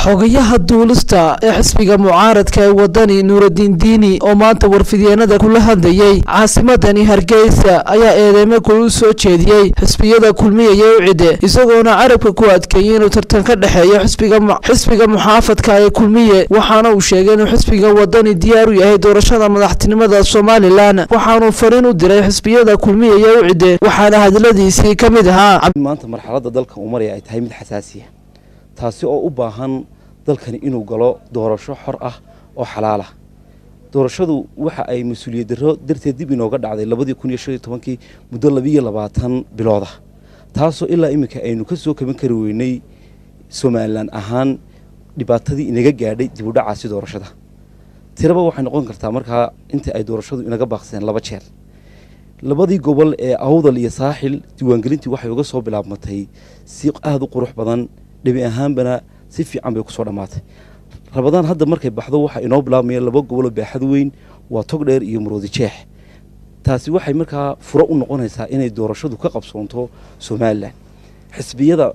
xogayaha duulista ee xisbiga mucaaradka ee wadani nuuraddiin diini oo maanta warfidyeenada kula hadlayey caasimadani hargeysa ayaa eedeymo kulu soo jeediyey xisbiyada kulmiyaya u cide isagoona carabka ku adkeeyey inuu tartan ka dhexeeyo xisbiga muxaafadka ee kulmiye waxaana uu sheegay inuu xisbiga wadani diyaar u yahay doorashada madaxtinimada somalilan waxaanuu fariin u diray xisbiyada kulmiyaya u cide waxaana hadladiisii ka mid ahaa maanta marxaladda dalka uu maraya ay tahay mid xasaasiya taasi oo u baahan dalkani inuu galo doorasho xor ah oo xalaal ah doorashadu waxa ay mas-uuliyad darro darteed dib inooga dhacday labadii kun iyo shan iyo tobankii muddo labiiyo labaatan bilooda taasoo ilaa iminka aynu ka soo kaban kari weynay somalilan ahaan dhibaatadii inaga gaadhay dib u dhacaasi doorashada tiraba waxay noqon kartaa markaa inta ay doorashadu inaga baaqseen laba jeer labadii gobol ee awdal iyo saaxil diiwaangelintii waxay uga soo bilaabmatay si aada u qurux badan dhabi ahaanbana si fiican bay kusoo dhammaatay rabadaan hadda markay baxdo waxaa inoo bilaabmaya laba goboloo baaxad weyn waa togdheer iyo maroodi jeex taasi waxay markaa furo u noqonaysaa inay doorashadu ka qabsoonto somalilan xisbiyada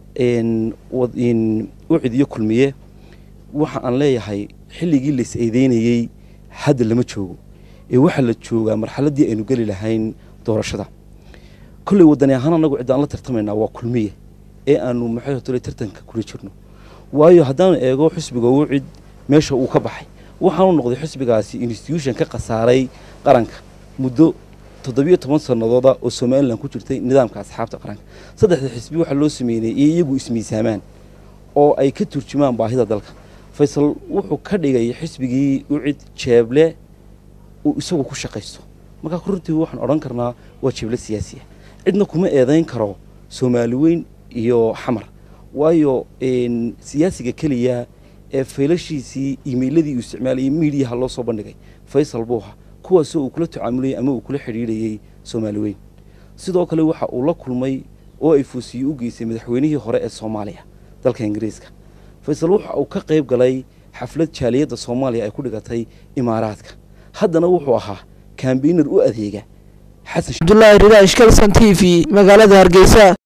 ucid iyo kulmiye waxa aan leeyahay xilligii lais eedeynayey hadda lama joogo ee waxaa la joogaa marxaladii aynu geli lahayn doorashada kolley wadani ahaan anagu cid aan la tartamaynaa waa kulmiye ee aanu maxaytole tartanka kula jirno waayo haddaanu eego xisbiga wucid meesha uu ka baxay waxaanu noqday xisbigaasi institution ka khasaaray qaranka muddo toddobiyo toban sanadooda oo somalilan ku jirtay nidaamka asxaabta qaranka saddexda xisbi waxaa loo sameynay iyo iyagu ismiisaamaan oo ay ka turjumaan baahida dalka faysal wuxuu ka dhigay xisbigii ucid jeeble uu isagu ku shaqaysto markaa runtii waxaan odhan karnaa waa jeeble siyaasiya cidna kuma eedayn karo soomaali weyn iyo xamar waayo siyaasiga keliya ee faylashiisii iimeyladii uu isticmaalayay miidiyaha loo soo bandhigay faysal buuha kuwaasoo uu kula tacaamulayay ama uu kula xidhiidhayey soomaali weyn sidoo kale waxa uu la kulmay oo ay fuusiye u geysay madaxweynihii hore ee soomaaliya dalka ingiriiska faysal waxa uu ka qayb galay xaflad jaaliyadda soomaaliya ay ku dhigatay imaaraadka haddana wuxuu ahaa kambaynar u adeega abdulaahi ridaash kalson t v magaalada hargeysa